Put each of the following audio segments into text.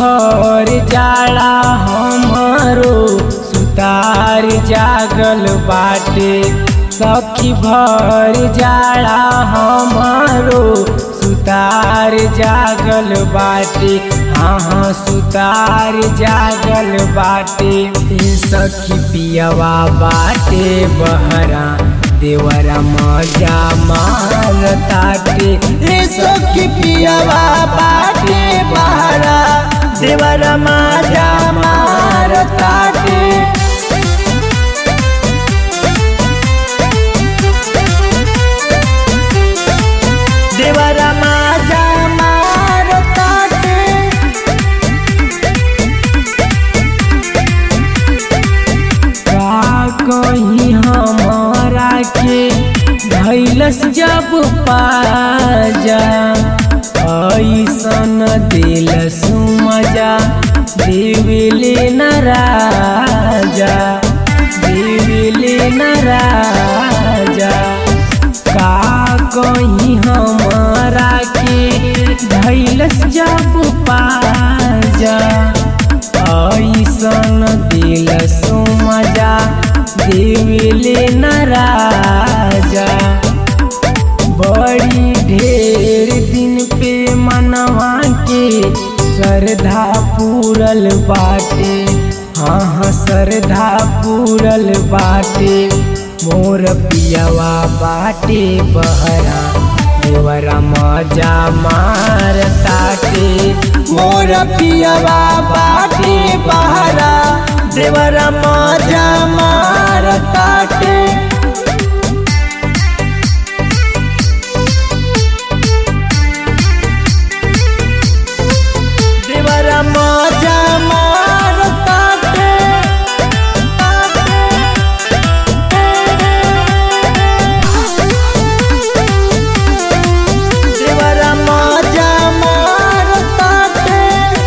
भर जाला हमारो सुतार जागल बाटे सखी भर जाला हमारो सुतार जागल बाटे हाँ हाँ सुतार जागल बाटे ए सखी पियवा बाटे बहरा देवरा मजा मारताटे ए सखी पियवा बाटे बहरा देवरा मजा मारताटे देवरा मजा मारताटे का कहीं हमारा के धैलस जब पाजा ऐसन दिलस मजा देविले न राजा देविले न राजा का कहीं हमारा के धैलस जब पाजा ऐसन दिल मजा देविले न राजा बड़ी ढेर दिन पे मनवा के श्रद्धा पूरल बाटे हाँ हाँ श्रद्धा पूरल बाटे मोर पियवा बाटे बहरा देवरा मजा मार ताटे मोर पियवा बाटे बहरा देवरा मजा मार ताटे देवरा मजा मार ताटे देवरा मजा मार ताटे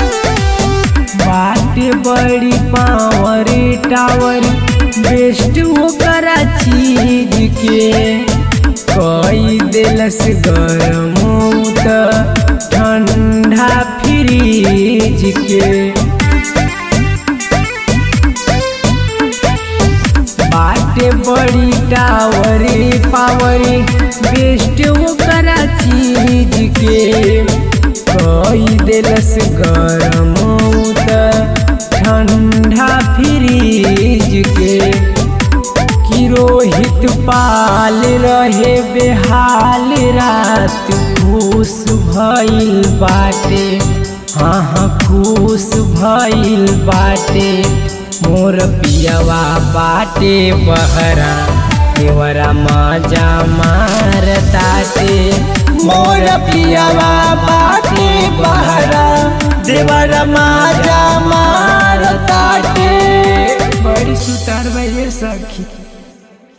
बाटे बड़ी पावर टावर बेस्ट ओकरा चीज के कई दिलस गरम त ठंडा फ्रीज के बाटे बड़ी टावर पावर बेस्ट ओकरा चीज के कई दिलस गरम त ठंडा फ्रीज के कि रोहित पाल रहे बेहाल रात खुश भइल बाटे हाँ हाँ खुश भइल बाटे मोर पियवा बाटे बहरा देवरा मजा मार ताटे मोर पियवा बाटे बहरा देवरा मजा मार ताटे बड़ी सुतार भैया सखी